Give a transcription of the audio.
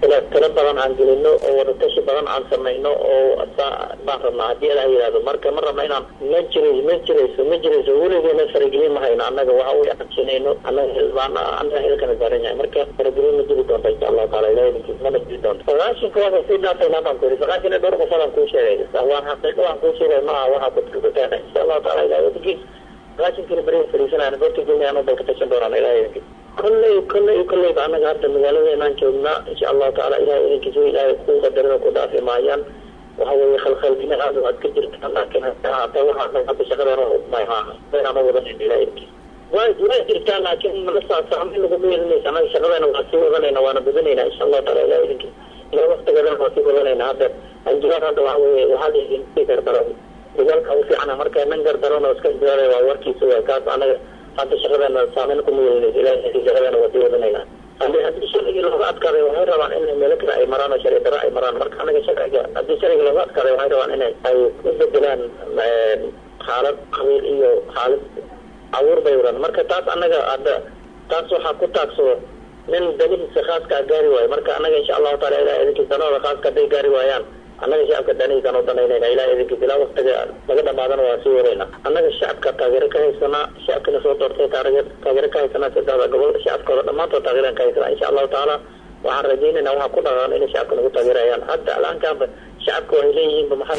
tala tala badan aan gelino oo wadatashi badan aan samayno oo baan rabnaa haddii adaa yihahdo marka ma rabna inaan ma jira ma jirayso ma jirayso weligeena faragelin ma hayno annaga waxa u aqabsanayno annaga hilbaan annaga hilkana saaran yahay marka faragelin ma jiri doonta insha allahu taala ilahi idinkiis mana jiri doonto sagaashinka waa sii dhaafayna baan ku yiri sagaashan iyo dhowr qofadaan kuu sheegay waan xaqiiqo waan kuu sheegay maaha waxaa kudkukuteena insha allahu taala ilahi idinkiis sagaashankina beri fariisanayna goorta goynayaan bay ka tashan doonaan ilahi idinkiis kolley kolley kolleyba annaga hadda magaaladeenaan joognaa insha allahu taala ilahay idinkiisa ilaahay ku qadarada ku dhaafi maayaan waxa weeye khalkhalgina aad aad ka jirta laakiin haata waxaa hadda shaqadeena maaha baynama wadanin ilahay idinkiisa way way jirtaa laakiin nala saamayn laguma yeelinaysa annaga shaqadeena waa sii wadanayna waana badanayna insha allahu taala ilahay idinkiisa ilaa waktigeedana waa sii wadanayna hadda anjibaad hadda waxa weeye waxaa layihin sii gardaro dagaalka u fiicana marka nin gardarona iska diyaaray waa warkiisa waa kaas annaga hadda shaqadeena saameyn kuma yeelinaysa ilahay shaqadeena waa sii wadanayna haddii haddii sharcigii looga adkaaday waxay rabaan inay meelo kale ay maraan oo sharci daro ay maraan marka anaga sharciga haddii sharciga looga adkaaday waxay rabaan inay ay u bedelaan xaalad qabiil iyo xaalad abuur bay wadaan marka taas annaga hadda taas waxaa ku taagsado nin danihiisa khaaskaa gaari waayo marka annaga insha allahu taala ilahay idinkiis danooda khaaska hadday gaari waayaan annaga shacabka danihiisaan u danaynayna ilahay idinkiis ilaa waktiga laga dhamaadana waa sii wadayna annaga shacabka taageero ka haysanaa shacabkina soo doortay taageero ka haysanaa saddexda gobol shacabkooda dhammaantood taageeraan ka haysanaa insha allahu tacaala waxaan rajaynayna waxaa ku dhaqaan inay shacabka nagu taageerayaan hadda alaankaanba shacabka waxay leeyihiinba maxaa